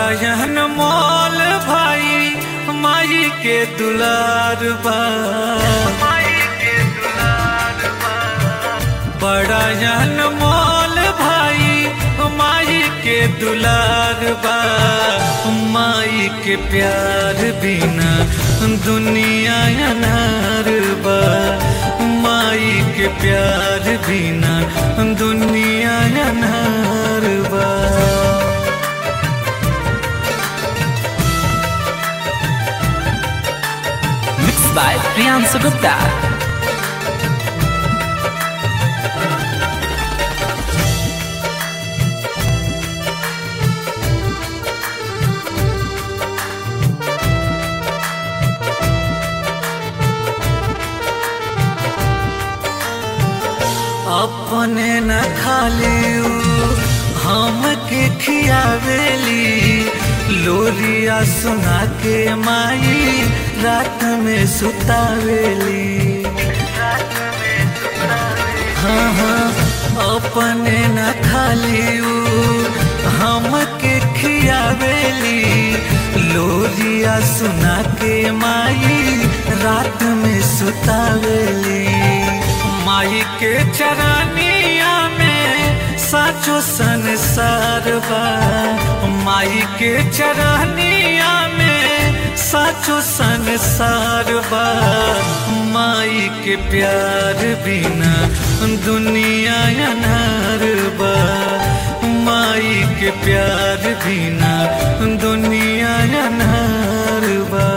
जहन मोल भाई माई के दुलार बा बड़ा जहन मोल भाई माई के दुलार बा माई के प्यार बिना दुनिया अनार बा माई के प्यार बिना दुनिया अनार बा Mixed by Priyansu Gupta. अपने न खाली हम के खियावेली लोरिया सुना के माई रात में सुतावेली हाँ हाँ अपने न खाली हम के खियावेली लोरिया सुना के माई रात में सुतावेली माई के चरनिया में साचो संसार बा माई के चरनिया में साचो संसार बा माई के प्यार बिना दुनिया अनार बा माई के प्यार बिना दुनिया अनार बा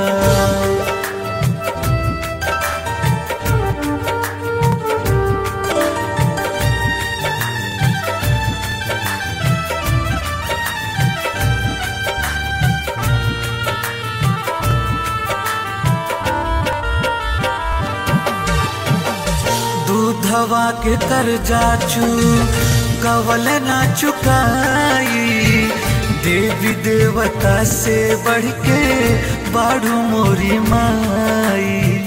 दूधवा के कर्जा चू कवल ना चुकाई देवी देवता से बढ़ के बाड़ू मोरी माई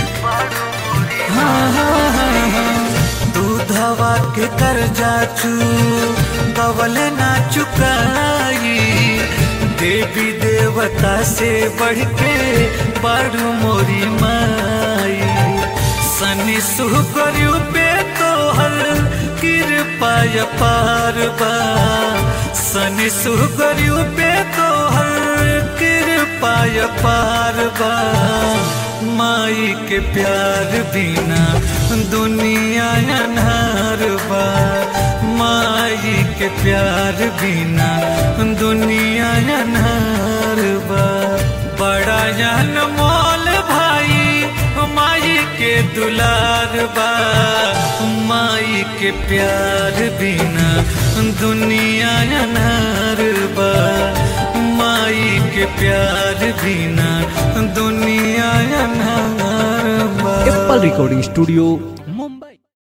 हाँ हाँ हाँ हाँ दूधवा के कर्जा चू कवल ना चुकाई देवी देवता से बढ़ के बाड़ू मोरी माई सनी सुकर्यु पे तोहर कृपा पार बा सनी सुकर्यु पे तोहर कृपा पार बा माई के प्यार बिना दुनिया अनार बा माई के प्यार बिना दुनिया अनार बा बड़ा जन मोल भाई माई के दुलार बा माई के प्यार बिना दुनिया अनार बा माई के प्यार बिना दुनिया अनार बा एप्पल रिकॉर्डिंग स्टूडियो